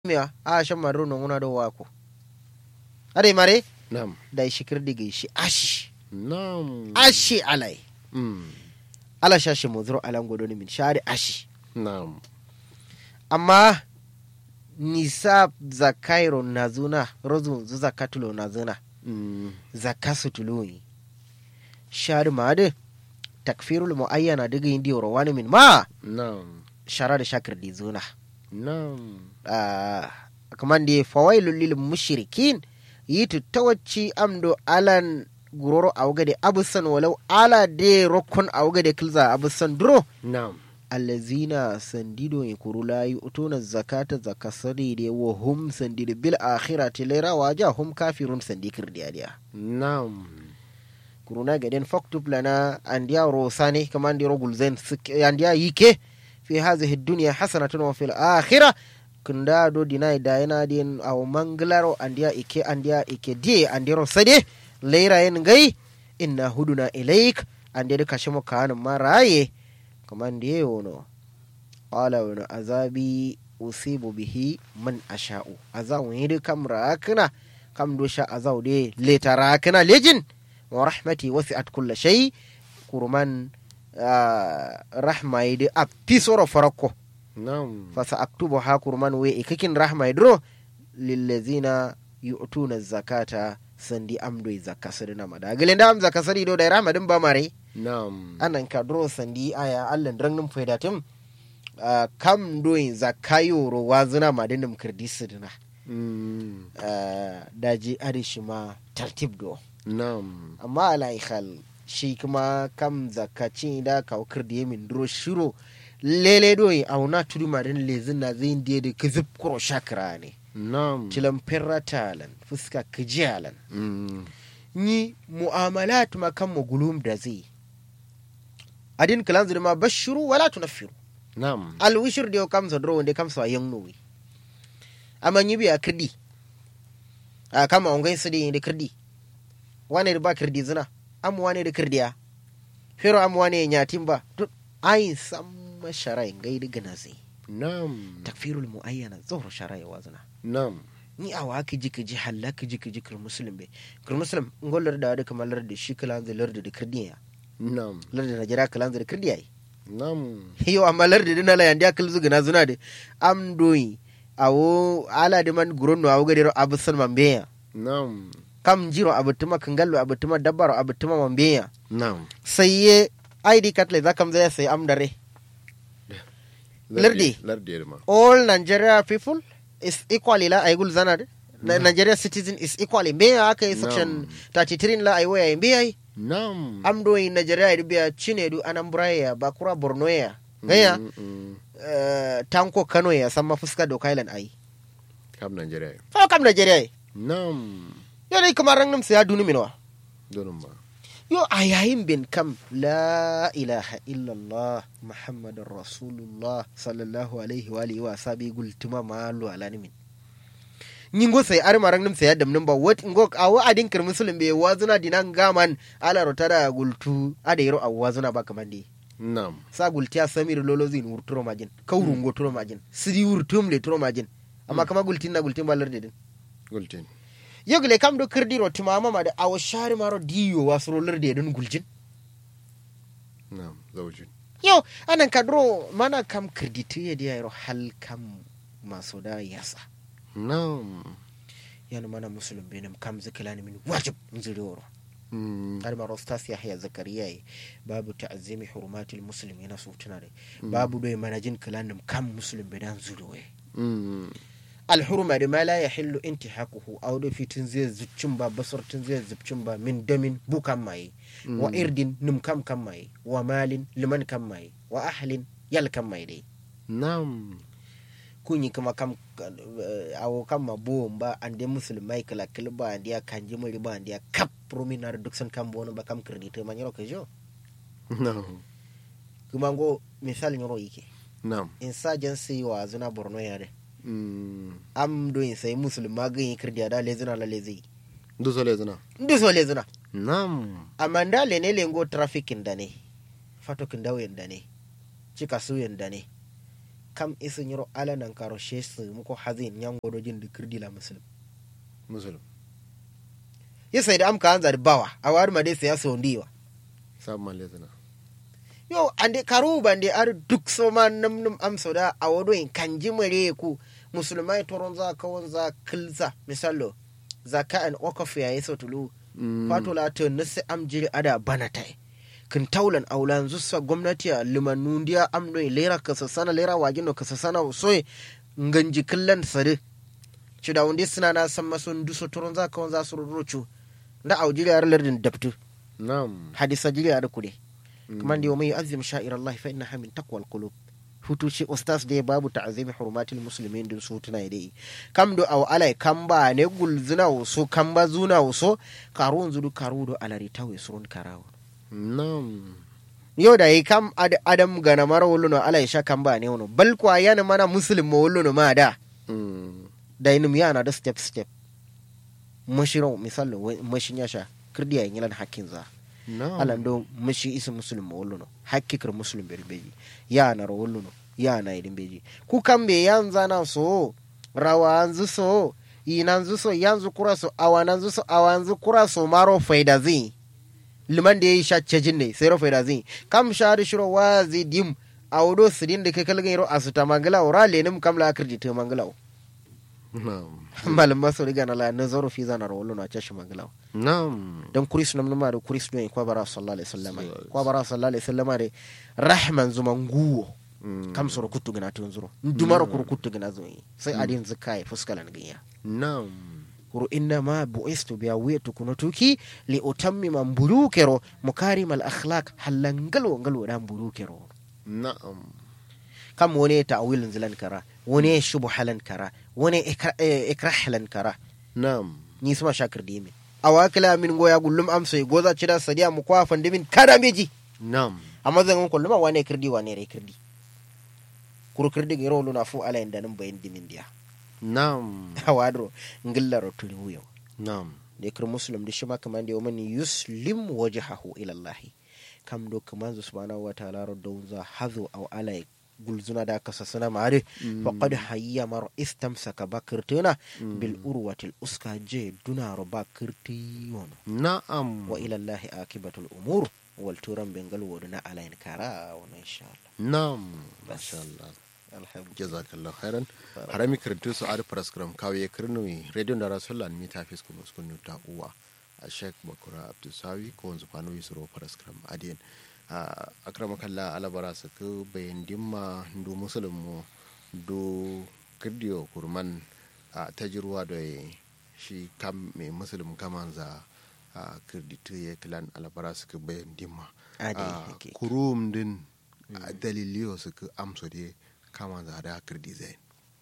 miya a shan maru no nguna do wako ade mare Naam. da shikir digi shi ashi Naam. ashi alai Mm. ala shashi muzuro alan godoni min shari ashi Naam. amma nisa zakairo nazuna rozu zu zakatulo nazuna Mm. zakasu tuluyi shari made takfirul muayyana diga indi wani min ma Naam. shara da shakir di zuna Naam. Ah, kaman da fawailul lil mushrikin yitu tawacci amdo alan guroro awgade abusan walau ala de rokkon awgade kilza abusan duro Naam. allazina sandido e kurula utuna zakata zakasari de wa hum sandido bil akhirati laira waja hum kafirun sandikir diya Naam. kuruna gaden faktub lana andiya rosane kaman di rogul zen andiya yike fi hadhihi dunya hasanatun wa fil akhirah kunda do dinai da yana din aw manglaro andiya ike andiya ike die andiro sade leira yen gai inna huduna ilaik ande de kashimo kan maraye kaman di wono qala wa azabi usibu bihi man asha'u azawu yidi kamra kana kam do sha azaw de letara kana lejin wa rahmati wasi'at kulla shay kurman ah, rahma yidi a pisoro farako Naam. fasa aktubu ha kurman we ikakin rahma yidro lillazina yu'tuna zakata sandi amdo zakka sadina mada gelen da am zakka sadi do da rahma din ba mare Naam. anan ka dro sandi aya allan drangnin faidatum ah, kam do zakka yoro wazina madinum kirdisidina Mm. ah, daji arishima tartib do Naam. amma ala ikhal shi kuma kam zakaci da kawkar da yamin duro shiro lele doyi auna tudu marin lezin na zai indiya da ka zub kuro shakira ne Naam. cilan firra talan fuska kijiyalan Mm. ni mu'amalat ma kan mu gulum da zai adin kalan zuri ma bashiru wala tunaffiru Naam. alwishir da yau kamsa duro wanda kamsa yan nowi amma yi biya kirdi a kama ongai su da kirdi wane da ba kirdi zina amma wane da kirdiya fero amma wane ya nyatin ba duk ayin san masharai gai da gana zai Naam. takfirul muayyana zuhur sharai wa zina Naam. ni a wa ka ji ka ji halla ka ji ka ji kir muslim be kir muslim ngolar da da kamar lar da shi kalan zai lar da da kirdiya Naam. lar da najira kalan zai da kirdiya yi Naam. yo amma lar da dina la yandiya kal zugana zuna de am doyi awo ala de man guronno awo gadero abusan mambeya Naam. kam jiro abutuma kangallo abutuma dabbaro abutuma mambeya Naam. sai ye id card le zakam zai sai am dare Lardi. Lardi ma. all nigeria people is equally la ay gul zanade Na- nigeria citizen is equally mbeya aka yi section 33 la ay waya mbeya Naam. am doyi nigeria idu biya chinedu anambra ya bakura borno ya gaya Mm, mm. eh, tanko kano ya sama fuska do kailan ai Kam Nigeria. fa kam nigeria yi Naam. yo dai kamar rangam sai ya duni minwa Donum ma. yo a yayin bin kam la ilaha illallah muhammadun rasulullah sallallahu alaihi wa alihi wa sabi gultuma malu alani min nyingo sai ar marang nim sai yadam nim ba wat ngo awu adin kir muslim be wazuna dinan gaman ala rotada gultu ada yero awazuna ba kamande Naam. sa gultiya samir lolo zin wurturo majin kawrungo turo majin sidi wurtum le turo majin amma kama gultin na gultin balar dedin Gultin. yogle kam do kirdiro timama ma da awo shari maro diyo wasro lerde don guljin Naam. Zawjin. yo anan kadro mana kam kirdito ya diya yaro hal kam maso da yasa Naam. yana mana musulun benim kam zikilani min wajib nzuri woro Mm. har maro stas yahya zakariya yi babu ta'azzimi hurumatil muslim yana so tuna da babu doy manajin kilanim kam musulun bedan zuri we Mm. alhurma da ma la yahillu intihaquhu aw do fitin zai zuccin ba basar tun zai zuccin ba min damin bukan mai wa irdin nim kam kam mai wa malin liman kam mai wa ahlin yal kam mai dai Naam. kunyi kuma kam eh, awo kam ma buwon ba ande musulmai kala kala ba ande ya kanji muri ba ande ya kap prominar duk san kam bono ba kam kredito man yaro kajo Naam. kuma go misal yaro yake Naam. insurgency wa zuna borno ya de Mm. am do in sai musulma ga yin krediya da lezuna la lezi Dusole zina. ndu so lezuna Naam. amma nda le ne lengo trafficking da ne fatokin dawo da ne cika suyen da ne kam isin yiro ala nan karo shesu muko hazin yan godojin da kirdila muslim musulun ya sai da amka an zari bawa a wari ma dai sai ya so ndiwa sabon malle zina yo ande karu bande ar duk so ma nam nam am so da a wodo in kanji mare ku musulmai toron za ka won za kilza misalo zaka an okaf ya yi so tulu fato la to nasi am jiri ada bana tai kin taulan aulan zusa gwamnati a limanun dia am do lera ka sana lera wagin no ka sana soye nganji killan sare ci da wunde suna na san masun duso toron za ka won za su rurucu da aujiri ar lardin dabtu nam hadisa jiri ar kude kamar da mai azim sha'ir Allah fa innaha min taqwal qulub hutu shi ustaz da babu ta'zimi hurumatil muslimin din su tuna dai kam do aw alai kam ba ne gulzuna so kam ba zuna so karun zudu karu do alari tawe surun karawo nam yau da yi kam ad, adam gana mara wuluno alai sha kam ba ne wono bal kwa yana mana muslim mo wuluno ma da Mm. da inum yana da step step mashiro misalo mashin ya sha kirdiya yin yalan hakkin za nam alan do mashi isa muslim mo woluno hakkikir muslim beri beji yana ro woluno yana idin beji ku kambe yanza na so rawa anzu so inanzu so yanzu kura so awananzu so awanzu kura so maro faida zi liman da yayi shacce jinne sai ro faida zi kam shari shiro wazi dim awdo sidin da kakal gairo asuta mangala ora lenim kamla akirji te mangala nam malam maso riga na la nazaro fi zana ro woluno a cashi mangala nam don kuris nam nama da kuris don kwa bara sallallahu alaihi wasallam Sallallahu kwa bara sallallahu alaihi wasallam da rahman zuma nguwo Mm. kam soro kuttu gina tun zuro dumaro kuru kuttu gina zo yi sai adin zakai fuskalan ginya nam kuru inna ma bu'istu biya wetu kuno tuki li utammima mbulukero mukarim al akhlaq halangalo ngalo da mbulukero na'am kam wani ta'wilin zilan kara wani shubhalan kara wani ikra- eh, ikrahlan kara na'am ni suma shakir dimi awakila min goya gullum amso goza cida sadiya mu kwa fandimin kada meji na'am amma zan ko luma wane kirdi wane rai kirdi kuru kirdi ga rolo na fu ala inda nan bayin dimin dia na'am hawadro ngilla ro turi wuyo na'am da kir muslim da shi ma kaman da yawman yuslim wajhahu ila allah kam do kaman zu subhanahu wa ta'ala ro don za hazu aw ala gulzuna da kasa sana mare faqad hayya mar istamsaka bakirtuna bil urwatil uska je duna ro bakirti wono na'am wa ila allah akibatul umur wal turan bengal woduna ala in kara wa insha Allah na'am Bas. masha Allah alhamdulillah jazakallahu khairan harami karantu su adi paraskram kawe kirnui radio da rasulan mi tafis kuma su kunu ta uwa a sheik bakura abdusawi ko wanzu fano yi suro paraskram adiyan a akrama kalla alabara su ku bayan dimma do musulun mu do kirdiyo kurman a tajirwa da shi kam mai musulun kaman za a kirditu ya kilan alabara su ku bayan dimma Adi, a hakika. kurum din a daliliyo su ku amso de kama za da kirdi zai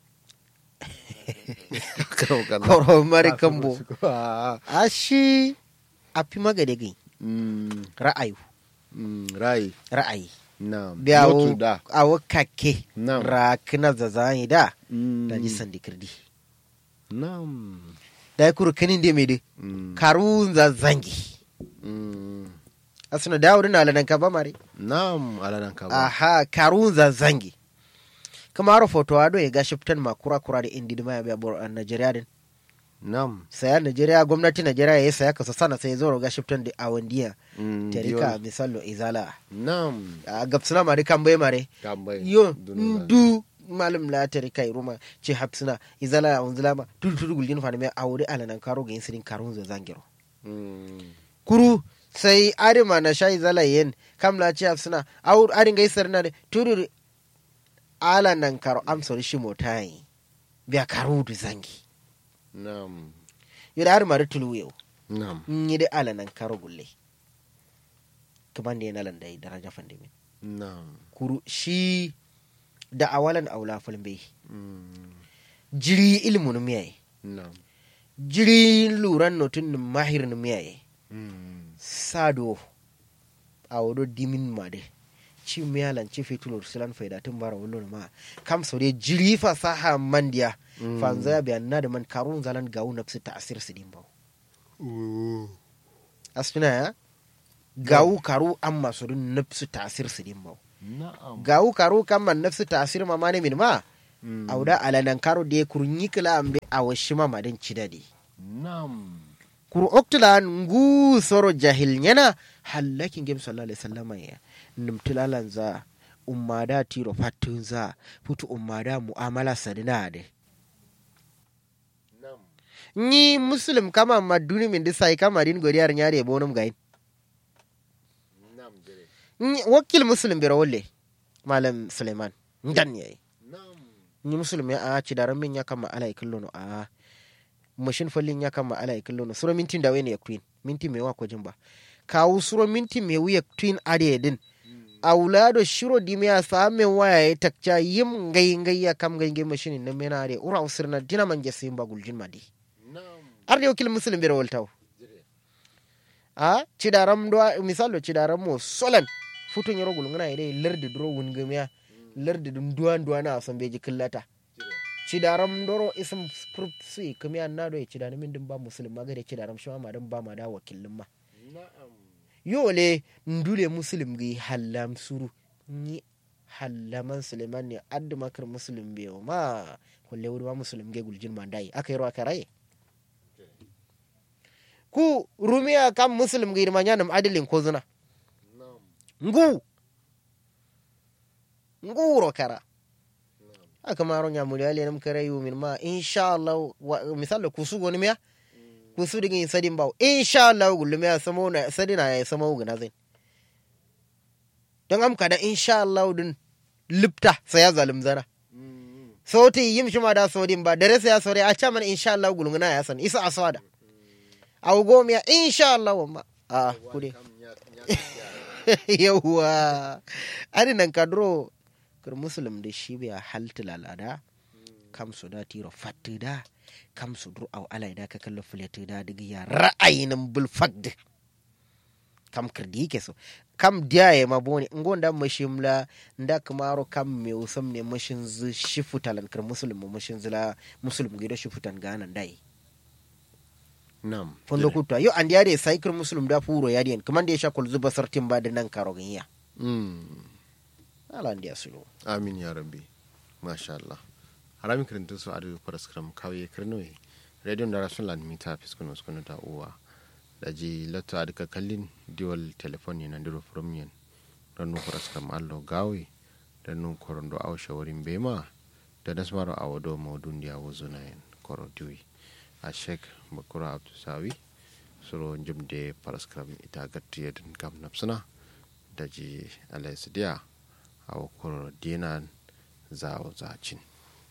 koro mari kambo ashi api magade gai ra'ayu rai ra'ayi na biya Notu da awo kake Na'am. rakina zazani da Mm. da ji sandi kirdi nam da ya kuru kanin da mede Mm. karun zazangi Mm. asuna dawo dina alanan ka ba mare nam alanan ka ba aha karun zazangi kuma haro foto ado ya gashi fitan ma kura kura da indi ma ya biya bor a Najeriya din nam saya Najeriya gwamnati Najeriya ya saya kasa sana sai ya zo ga shiftan da awandiya Mm, tarika diyon. misalo izala nam a gapsuna mari kan bai mare kambai yo Dunuza. du malam la tarika ruma ce hapsuna izala a unzula ma tudu tudu gulgin fa me aure alanan karo ga insirin karun zo zangiro Mm. kuru sai arima na sha izala yen kam la ce hapsuna aur arin ga isar na de tudu alanan karo amsori shi motai biya karu du zangi nam yo da arima da tulu yau nam yi da alanan karo gulle kaman da yana landai daraja fandimin nam kuru shi da awalan aula fulbe Mm. jiri ilmu no miyaye nam jiri luran notun no mahir no miyaye Mm. sado awodo dimin made ci miyalan ci fitulur silan faida tun bara wullo ma kam so de jiri fasaha mandiya Mm. fanza bi anna da man karun zalan gawu nafsi ta'sir sidin baw Mm. asfina ya gawu karu amma so dun nafsi ta'sir sidin baw na'am gawu karo kan man nafsu tasir ma mane min ma Mm. auda alanan karo de kurunyi kila ambe awashi ma madan cidadi na'am kuru oktula ngu soro jahil nyana hallakin gem sallallahu alaihi wasallam ya numtilalan za ummada tiro fatun za futu ummada mu'amala sadina de na'am ni muslim kama maduni min disai kama din godiyar nyare bonum gain na'am jere Ni wakil muslim bira wolle malam suleiman ndan yayi na'am ni muslim ya a ci daran min ya kama ala ikillo no a mashin fallin ya kama ala ikillo no suro mintin da wani ya queen minti me wa ko jimba kawu suro minti me wiya queen ade din aulado shiro di me asa men waya ya takca yim ngai ngai ya kam ngai ngai mashin ne mena ade ura usirna dina man jesse ba guljin madi na'am arde wakil muslim bira woltaw jere a cidaram do misalo cidaram mo solan futu nyoro gul ngana ide lerdi dro wungamiya lerdi dum duwan duwana son beji killata jere cidaram doro ism su kamiya na do cidani min dum ba muslim magare cidaram shi ma dum ba ma da wakilin ma na'am yole ndule muslim gi hallam suru ni hallaman suleiman ne addu makar muslim be ma kulle wuri ma muslim ge guljin ma dai aka yaro aka raye ku rumiya kam muslim gi ma nyanam adilin ko zuna na'am ngu nguro kara aka maro nyamuli ale nam kare yu min ma insha Allah wa- misal ku su goni miya ku su digin sadin bawo insha Allah gullu miya samo na sadina ya samo guna zai don am kada insha Allah din lipta sai ya zalim zana Mm. sauti yim shi ma da sodin ba dare sai ya sore a caman insha Allah gulunguna ya san isa aswada aw go miya insha Allah wamma a kude kam ya ya yawwa ani nan kadro kar muslim da shi bai halta lalada kam su da tiro fatti da kam su dur au alai da ka kallo fulati da diga ya ra'ayin bul fagd kam kirdi yake so kam diya ya maboni ngon da mashimla nda kamaro kam me usam ne mashin zu shifutalan kar muslim mashin zula muslim gido shifutan ganan dai na'am fondo kutwa yo andi yade sai kar muslim da furo yadiyan kaman da ya sha kul zuba sartin ba da nan karo ganiya Mm. ala ndi asulu amin ya rabbi masha Allah harami kirintin su adu paraskram kawye kirnoye radio da rasun lan mita fiskunu skunu ta uwa da ji latto adu ka kallin diwal telefoni na ndiro from yen don nu paraskram allo gawe da nu korondo aw shawarin bema da nasmaro awado maudun dia wuzuna yen koro diwi a shek bakura abdu sawi suro jumde paraskram ita gattiye din kam napsuna da ji alaisidiya a wakar dinan zawo zacin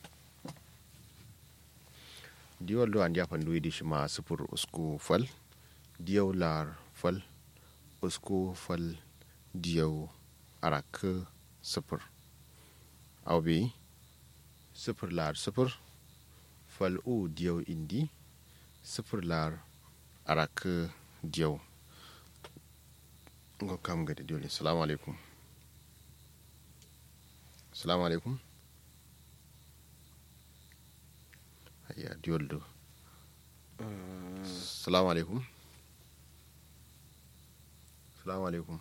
diwal do an jafan duwi di shima sufur usku fal diyaw lar fal usku fal diyaw arak sufur aw bi sufur lar sufur fal u diyaw indi sufur lar arak diyaw ngo kam gadi dole assalamu alaikum assalamu alaikum hayya dioldo assalamu alaikum assalamu alaikum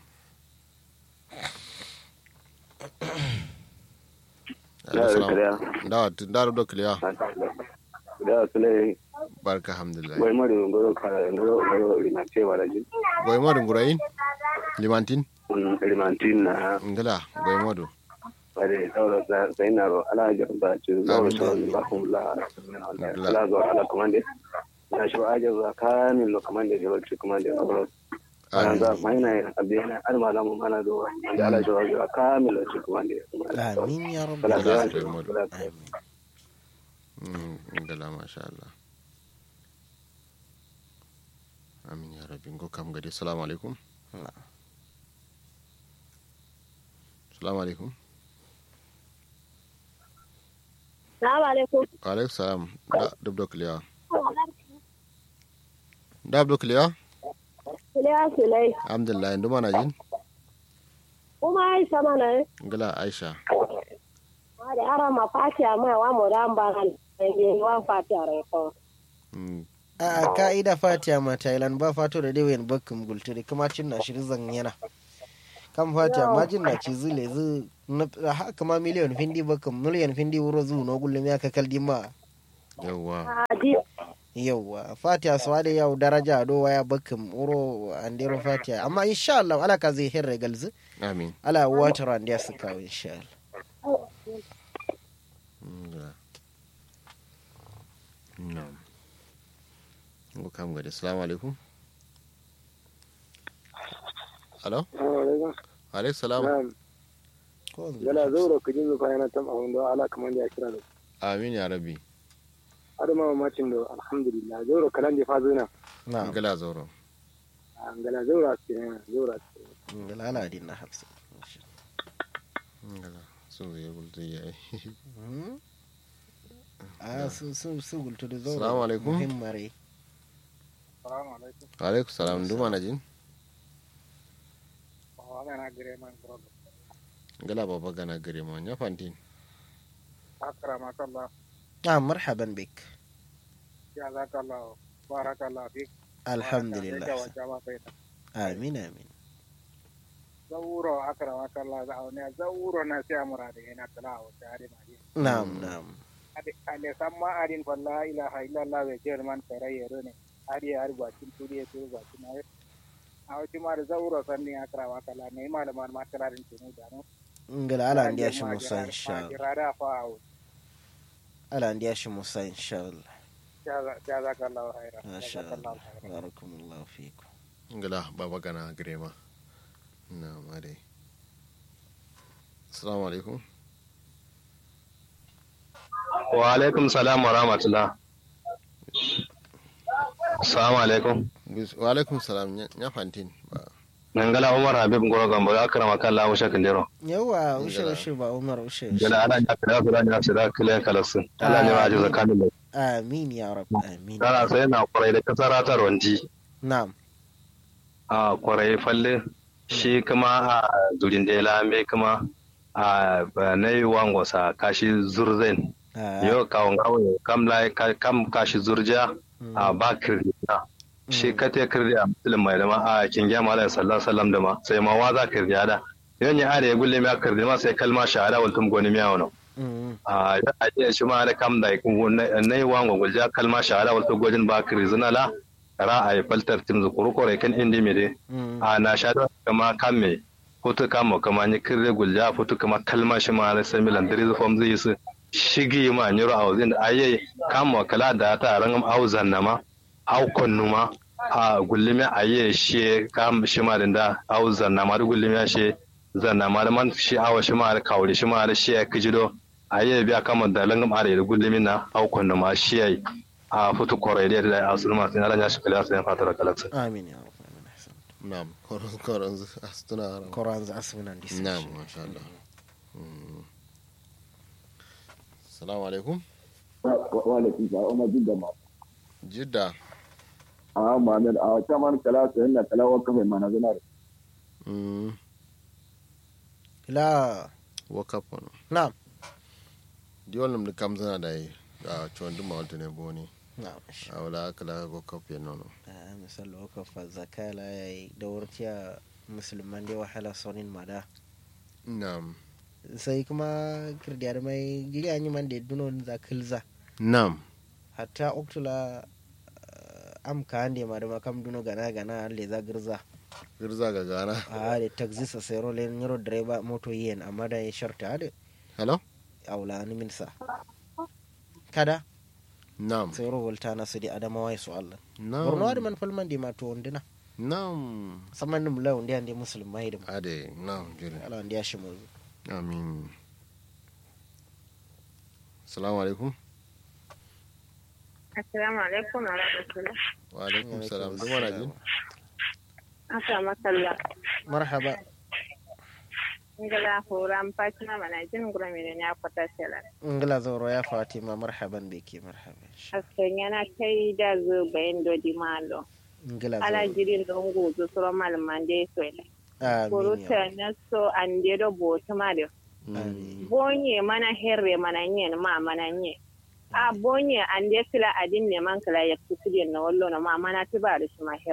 Da da kariya. dawa dawa do kliya da sule barka alhamdulillah wai mari ngoro kara ngoro ngoro ina cewa da jin goy modu ngurayin limantin limantin na ngala goy modu bare sauro sai na ro ala ga ba ci zauro Amin. sauro ba kun la Alhamdulillah. ala zo ala komande na shi aje za kamin lo komande je ci komande ro ana amin za mai na abiyana ar malamu mana do da ala jo za kamin lo ci komande amin ya rabbi Kala Allah da ya mu. amin Mm, ngala masha Allah amin ya rabbi ngo kam gadi assalamu alaikum assalamu alaikum Salamu alaikum. wa alaikum salam da dubdo kliya da dubdo kliya Iliya Sulai. alhamdulillah ndu mana jin Kuma Aisha mana ngala aisha ma da ara ma fati a mai wa mu da mbaran. Ne wa fati a rai ko. Mm, a ka'ida fatiya ma thailand ba fato da dewayen bakkin gulturi kuma cin na shirin zan yana kan fatiya majin na ci zile zu na haka ma miliyan findi baka miliyan findi wuro zu no gullum ya ka kaldi ma yawwa adi yauwa fatiya su wade yau daraja do waya bakin wuro andero fatiya amma insha Allah ala ka zai hirre galzu amin ala water and ya su kawo insha Allah ngala na'am ngo kam gade assalamu alaikum alo alaikum salam ko gala zauro ka jinzu fa yana tam awon da ala kaman da ya kira da amin ya rabbi adama mamacin da alhamdulillah zauro kalan da fa zuna na ngala zoro gala zauro a cikin zauro a cikin ngala ala din na hafsa ngala so ya gulta ya Hmm? a su su su gultu da zo Assalamu alaikum. muhimmare salamu alaikum alaikum salam duma na jin wa na gire man program ngala baba gana gare mo nya fantin akrama kallah ah marhaban bik ya zakallah barakallah fik alhamdulillah jama kai amin amin zauro akrama kallah za a ne zauro na sai amura da yana kala wa tare ma ji na'am na'am ale samma adin fa la ilaha illallah wa jerman kare yero ne ari ari bakin turi ya turi bakin ai a wati ma da zauro sanni akrama kallah ne malaman ma kalarin tunu da no ngala ala ndiya shi musa insha Allah irada fa au ala ndiya shi musa insha Allah jazakallahu khairan masha jazakallahu Allah khairan barakallahu fikum ngala baba gana gare ma na mare assalamu alaikum wa alaikum salam wa rahmatullah assalamu alaikum Bis- wa alaikum salam nya nya fantin ba nangala umar habib ngoro gambo ya karama kala wa shakin dero yawa ushe Ngala. ushe ba umar ushe gala ana ya kala kula ya sida kila kalasu Allah ne ma ji zakani amin ya rab amin kana sai na kwarai da kasara ta ronji na'am a kwarai falle shi kuma a durin da lambe kuma a na yi wangosa kashi zurzen Ah, yau kawon kawai kam lai kam kashi zurja a ba kirdiya shi ka te kirdiya musulun mai dama a kin gya mala sallallahu sallam da ma sai ma wa za kirdiya da yan ya are gulle mi kirdi ma sai kalma shahada wal tum goni miya wono mm, a da a ce shi ma da kam da kun nay wango gulja kalma shahada wal tum gojin ba kirdi zina la ra a yi faltar tim zukuru kore kan indi mi de mm, a na shahada kama kamme foto kama kama ni kirdi gulja foto kama kalma shi ma da sai milan diri fam zai su shigi ma nyoro awzin aye kama kala da ta rangam auzan nama au konnuma a gullime aye she kam shi ma da auzan nama da gullime she zan nama da man shi awa shi ma da kawri shi ma da shi ya kijido aye biya kama da langam are da gullime na au konnuma shi ai a futu kore da da asulma sai Allah ya shi kala sai fatara kalaksa amin ya rab amin ahsan na'am koron koron astuna haram Quran za asbunan disa na'am masha Allah Mm. assalamu alaikum walaki ba umar jidda ma jidda a muhammad a wata man kala su yana kala wa kafa mana zana da mm la wakap wano na'am di wannan da kam zana da yi a chon duma wata ne boni na'am a wala kala wakap ya nono Ah, misal wakafa zakala yayi daurtiya musulman da wahala sonin mada na'am sai kuma kirdiyar mai giga yi man da dunon za kilza na'am hatta oktula am ka hande ma da makam duno gana gana le za girza girza ga gana a da taxi sa sai role nyoro driver moto yen amma da ya sharta da hello aula ni min sa kada na'am sai ro volta na su di adamawa su Allah na'am borno da man falman di ma to ondina na'am saman nim la ondi ande musulmai da ade na'am jiri ala ondi ya shi mu amin assalamu alaikum Assalamu alaikum wa rahmatullah. wa alaikum salam duma na jin Aka makalla. marhaba Ngala horam Fatima mana jin gura mene ne akwata sela. ngala zoro ya fatima marhaban biki marhaban Asken yana kai da zo bayan dodi malo. ngala Ala zoro jirin don gozo suro malaman da so ile. amin Kuruta ya na so an de do boto ma de. amin Bonye mana herre mana nye ma mana nye. A bonye an de kila adin ne man kila ya kusude na wallo na ma mana ti ba da shi ma herro.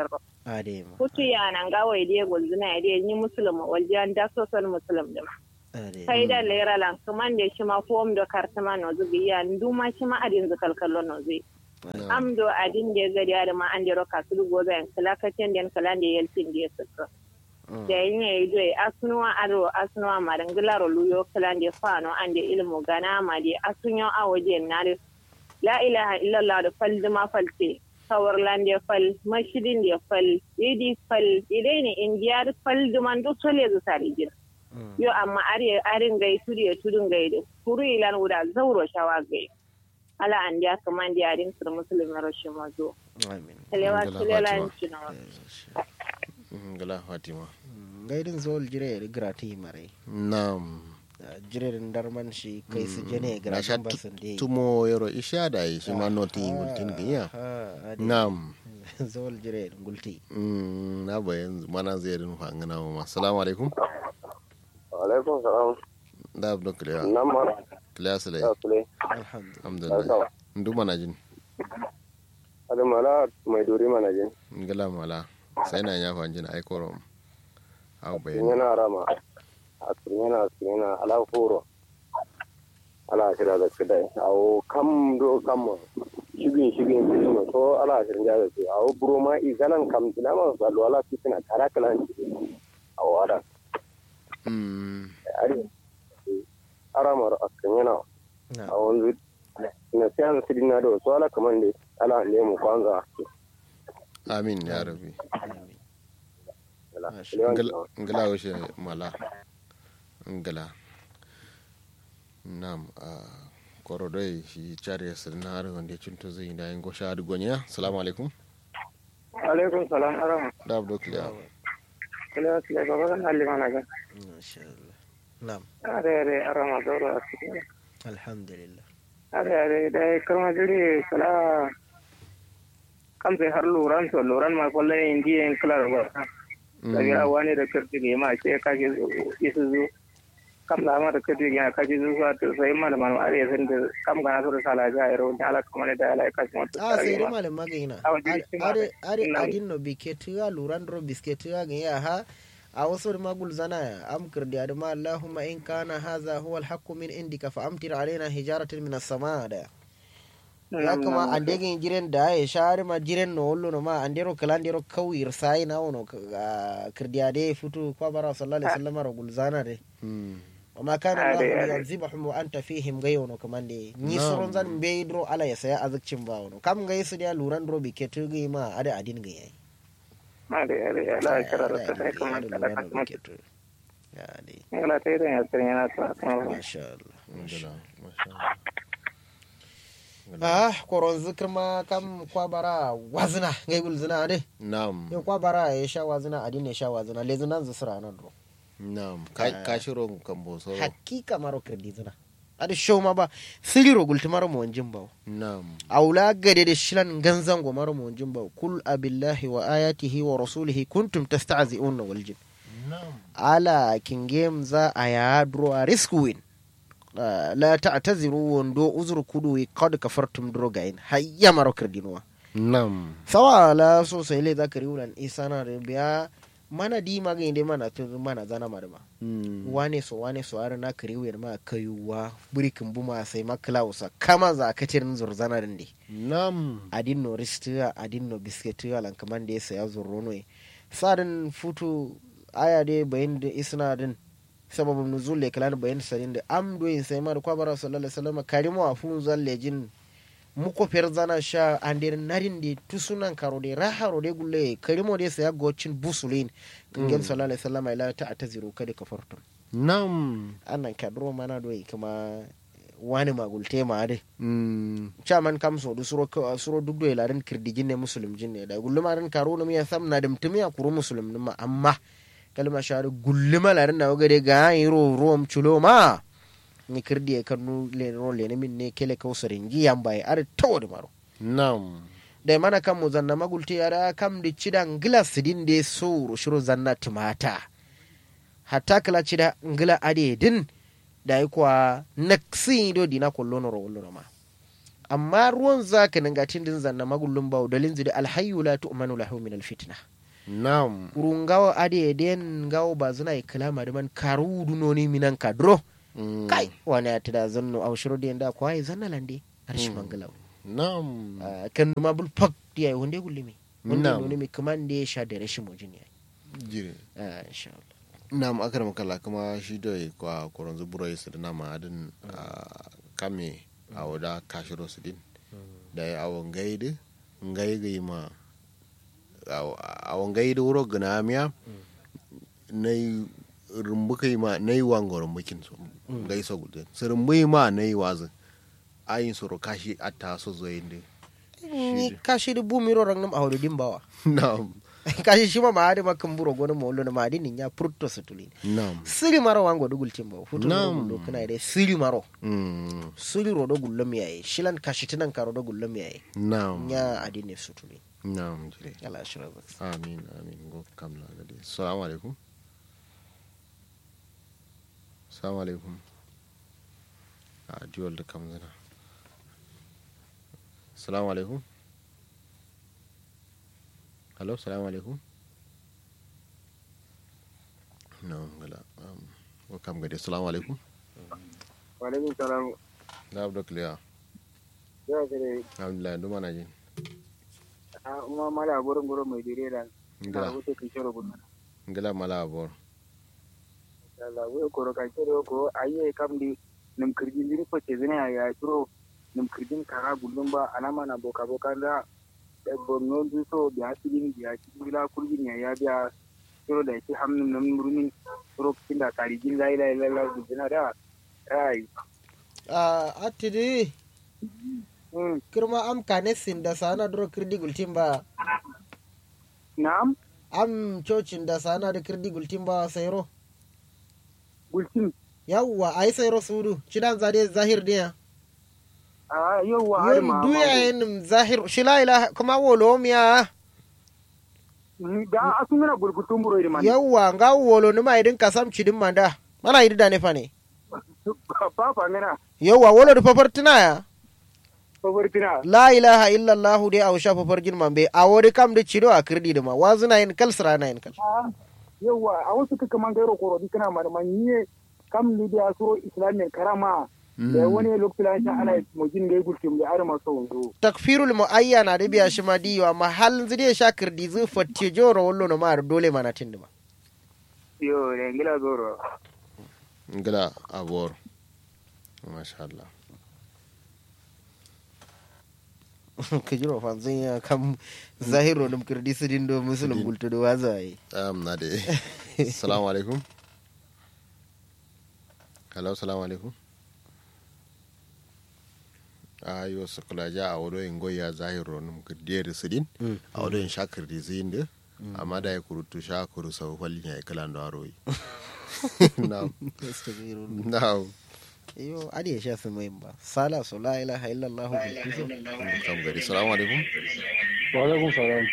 ade ma Kutu ya nan gawa ide gulzuna ide ni musulma waljiyan da sosal musulm da ade kai da lera lan kaman da shi ma fom da kartama no zubi ya nduma shi ma adin zakal kallo no zai am do adin da gari ya da ma an da roka su go zai kala kacen den kala da yeltin da suka da yin ya yi doye asunuwa aro asunuwa marangilaro luyo kala da fano an da ilmu gana ma da asunyo a waje na da la ilaha illallah da fal duma falte kawar lande fal mashidin da fal idi fal idai ne indiya da fal duman duk sole zu sari jira yo amma are arin gai turi ya tudun gai da kuru ilan wuda zauro shawa gai ala an dia kaman dia arin sur muslim rashin mazo amin telewa Alhamdulillah, telela Fatima. cinawa Mm, gala fatima gaidin zol jire da grati mare nam jire da darman shi kai su jene na sha gratin basin da tumo yaro isha da yi shi ma noti gultin giya nam zol jire da gulti Mm, na bayan mana zai rin fangana ma assalamu alaikum alaikum salam da abdo kliya nan ma kliya sale ya sule alhamdulillah alhamdulillah ndu mana jin ada mala mai duri mana jin ngala mala sai na ya fanjin ai korom aw bayan yana rama asirina asirina ala furo ala shira da kidai awo kam do kam shigin shigin shigin so ala shirin da su awo buro ma izanan kam dinama salu ala fitina kara kalan awo ada Mm, ari aramar asirina na a wanzu na siyan sidina da wasu ala kaman da ala ne mu kwanza amin ya rabbi amin ala Masha ngala ngala washe mala ngala nam a korodoi shi chari sir na har wanda cinto zai da yin gosha da gonya assalamu alaikum alaikum salam arama da abdo kliya kila kila baba kan halli mana ga masha Allah na'am are are arama doro asiri alhamdulillah are are da karma jiri kala kam sai har luran to luran ma kwalle indi en kala ba da ya wani da kirti ne ma ce ka ji isu zu kam da ma da kirti ne ka ji zuwa to sai ma da man are san da kam ga so da sala ja ero da ala kuma da ala ka kuma a sai dai malam magaina A wajen shi ma are are Na'am. adin no biketuwa luran ro bisketuwa ga ya ha a wasu da magul zana am kirdi adama allahumma in kana hadha huwa alhaqqu min indika fa amtir alaina hijaratan min as-samaa da ya kama an degen jiren da ya shari ma jiren no wollo no ma andero kala andero kawir sai na wono kirdi ade futu kwa bara sallallahu alaihi wasallam ro gulzana de وما كان آه، الله دي- آه، ليعذبهم وانت فيهم غيونو كمان دي ني نعم. سورون زان بيدرو على يسيا ازكچin bawono kam gai su dia luran ro biketu gai ma ada adin gai yayi are are ala kara da sai kuma kala ka kuma ya dai ala tai da asiri yana ta kuma masha Allah ngala masha ah koron zikir ma kam kwabara wazina gai gulzina ade nam yo kwabara ya sha wazina adin ya sha wazina lezunan zusura nan ro nam ka ka shiro kan bosoro hakika maro kirdi zina ade show ma ba siriro gultumaro mo wanjin bawo nam aula gade da shilan ganzan gomar monjin ba kul abillahi wa ayatihi wa rasulihi kuntum tasta'zi'un wal jin nam ala kingem za a ya dro a risk win Ah, la ta'taziru wando uzur kudu qad kafartum dro gain hayya maro kirdinwa nam sawa la so sai le zakari ulan isana da biya mana di ma ga inde mana tun mana zana marma Mm. wane so wane so har na kariwar ma kayuwa burikin buma sai maklausa kama za ka tirin zurzana din dai nam adin no ristiya adin no bisketiya lan kaman da ya saya zurro ne sadin futu aya de bayin da isna din sababin nuzul le kalan bayin sadin da am do yin sai mar kwabara sallallahu alaihi wasallam karimu afun zalle jin muko fer zana sha andir narin de tusunan karo de raharo de gulle karimo de saya gocin busulin kingen sallallahu alaihi wasallam ila ta ataziru kada kafartum nam annan kadro mana do kuma wani magulte ma de Mm. chaman kam so du suro suro duk do ilarin kirdigin ne muslim jinne da gulluma ran karo no miya sam na dum tumiya kuru muslim numa amma kalma sharu gulluma larin na wagade ga yiro rom chulo ma ni kirdi e kanu le ro le ne min ne kele kausarin gi yamba e ar tawde maro nam da mana kam mu zanna magulti yara kam di cidan glass din de so shiro zanna timata hatta kala cida ngila ade din da yi kuwa naksi do dina kollono ro wollono ma amma ruwan zaka nan gatin din zanna magullun bawo dalin zidi alhayyu la tu'manu lahu min alfitna nam kuru ngawo ade den ngawo ba zuna kalama da man karu dunoni minan kadro Mm. kai wani ya tada zanno au shiro da yanda kwai zanna lande arshi mangalaw nam Ah, kan ma bul pak dia hunde gullimi hunde Na'am. noni mi kamande sha da rashin mujin ya jire ah insha Allah nam akar makala kuma shi da kwa koron zuburo yi da nama adin a kame a wada kashiro su din da ya awon gaidi ngai ma awon gaidi wuro gana miya na yi rumbuka yi ma na yi wango rumbukin su gai so gudu su rumbu ma na yi wazin ayin soro kashi atta so zo yin ni kashi da bumiro rang nam awdo dimbawa nam kashi shima ma ade makam buro gono mo lono ma adi nya prutto sutuli nam siri maro wango dugul timbo futu Na'am. do kana ide siri maro Mm, siri ro do gullo mi yayi shilan kashi tinan karo do gullo mi yayi nam nya adi ne sutuli nam jire yala shira ba amin amin go kamla gadi assalamu alaikum assalamu alaikum a diwal da kam zana assalamu alaikum hello assalamu alaikum no gala um go kam gadi assalamu alaikum Walaikum salam. na abdo clear Ya kare alhamdulillah duma na jin a uma mala gurin gurin mai dire da. Na ngala wuce kin shiro gunna. ngala mala abor Allah wai koro ka shiro ko ayye kam di nim kirjin diri ko ce zina ya shiro nim kirjin kara gullum ba alama na boka boka da da bonno du so biya sidin biya sidin la kurjin ya ya biya shiro da shi hamnin nan murmin shiro kin da tarijin la ila ila la gudina da ai a atidi mm kirma am kane sin da sana dro kirdi gultin ba na'am am cocin da sana da kirdi gultin ba sayro gultin yawwa ai sayro sudu cidan zade zahir dia a yauwa har yom ma duya yin zahir shila ila kuma wolo miya da asun na gurgutun buro da man yawwa nga wolo numa idin kasam cidin manda mana idi da ne fa ne papa ngana yawwa wolo da fafartina ya favortina la ilaha illallah dai a sha fafargin mambe a wori kam da cido a kirdi da ma wazuna yin kalsra na yin kal yawa a wasu kaka man gairo koro di kana mar man yiye kam ni da suro islamin karama da wani lokacin sha ana mujin da gulkin da arma so wanzo takfirul muayyana da biya shi ma diyo amma halin zai sha kirdi zu fatti joro wallo no ma dole mana tindi ma yo ne ngila zoro ngala abor masha Allah ka jiro fa zan ya kam zahiro dum kirdi su dindo musulun gultu da waza yi um, na de assalamu alaikum hello assalamu alaikum ayo sokla ja a wodo en goya zahiro num kirdiyere sidin a wodo en shakirdi zinde amma da ya kurutu shakuru sau falin ya kala ndo aroyi na'am na'am yo adi ya sha su mai ba sala so la ilaha illallah bilkisu kam gari assalamu alaikum Waalaikum salam.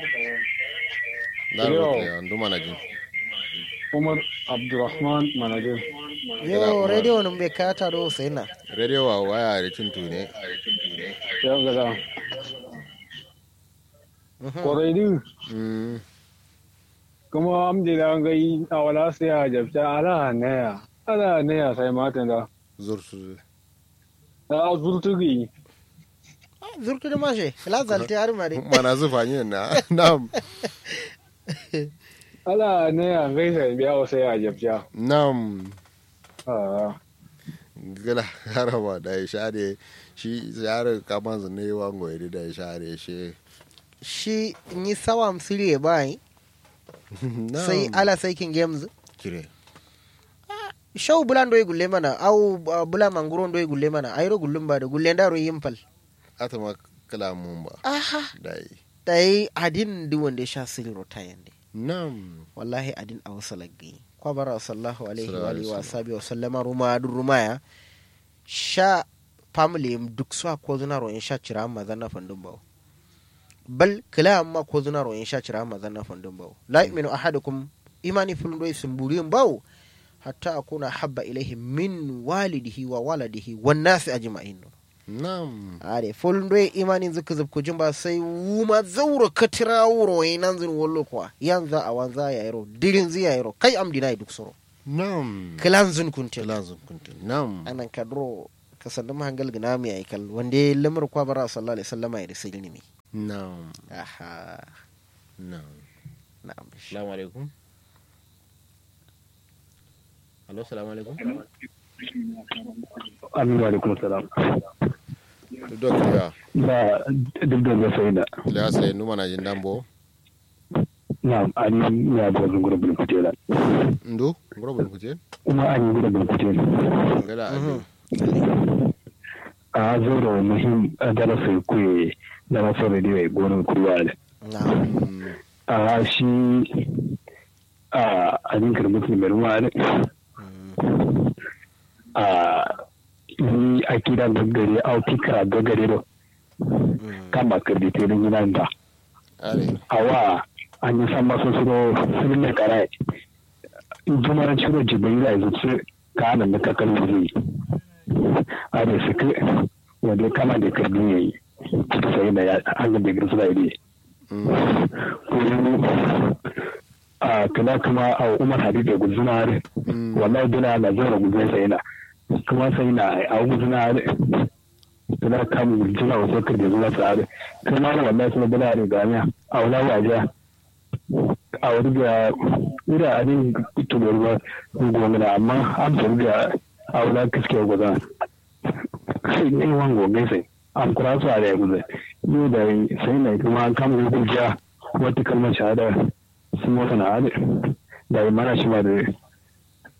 na Yo. rote andu mana jin Umar Abdurrahman Manajin. yo radio num be kata do sai na radio wa waya da tuntu ne Ya gada. Koraidu mm kuma amjila gai a wala sai a jabta ala naya. Ala naya sai matan da. zurtu A zurtugi. zurtu da mashe la zalte har ma dai mana zufa ne na na'am Ala naya gai sai biya wa sai a jabta. na'am Ah. gala haraba da ya share shi share kama zane wango ya da ya share shi shi ni sawam sire bai sai ala sai kin games kire shau bulan do gulle mana au uh, bula manguron do gulle mana ayro gullum ba da gulle ndaro yimpal ata ma kala mun ba aha dai dai adin di wanda sha sirro tayande nam wallahi adin a wasu laggi kwabara sallahu alaihi Sallallahu wa alaihi alihi wa sabi wa sallama ruma dun rumaya sha family yim duk su ko zuna ro in sha cira amma zanna fandun bawo bal kila amma ko zuna ro in sha cira amma zanna fandun bawo la yu'minu ahadukum imani fulun do sumburiyin bawo hatta akuna habba ilaihi min walidihi wa waladihi wan nasi ajma'in nam are folndoye imanin zuka zubku jumba sai wuma zauro katira wuro yi nan zin wollo kwa yanza a wanza ya yaro dirin zi ya yaro kai am dinai duk soro nam kilan zun kuntel lazum kuntin nam anan kadro ka sandu mahangal gina mi ay kal wande lamar kwa bara sallallahu alaihi wasallam ya risil ni mi nam aha nam na'am assalamu alaikum Alo, salamu alaikum. Aminu alaikum salam. Duk ya. Ba duk da zai da. Ya sai numa na jin dambo. Na an ya bo zungura bin kutela. Ndo, ngoro bin kuje. Kuma an yi gura bin kutela. Ngala abi. A zoro muhim darasa kuye da masu radio ya gonin kurwa da. na'am A shi a adinkar musulmi ruwa da. A ni a kira gagare a fikira gagare da kama kardite da yinan da. Ale. awa an yi san masu suro sun ne kara jumaran ciro jibrila ya zuci ka nan da kakar wuri a da su ke wanda kama da kardin ya yi sai da ya an da girsu da ide kuma a kula kuma a umar hadid da guzuna har wallahi duna na zara guzuna sai na kuma sai na a guzuna har suna kan guzuna wasu kan da zuwa sa'adu kuma na wallahi suna bula da gamiya a wula wajen a wuri da wuri a ne tubar ba gomina amma an faru da a wula kaske guza sai ne wan gogai sai an kura su a da ya guza yau da sai na kuma an kama gugujiya wata kalmar shahada sun wata na hada da yi mana shi ma da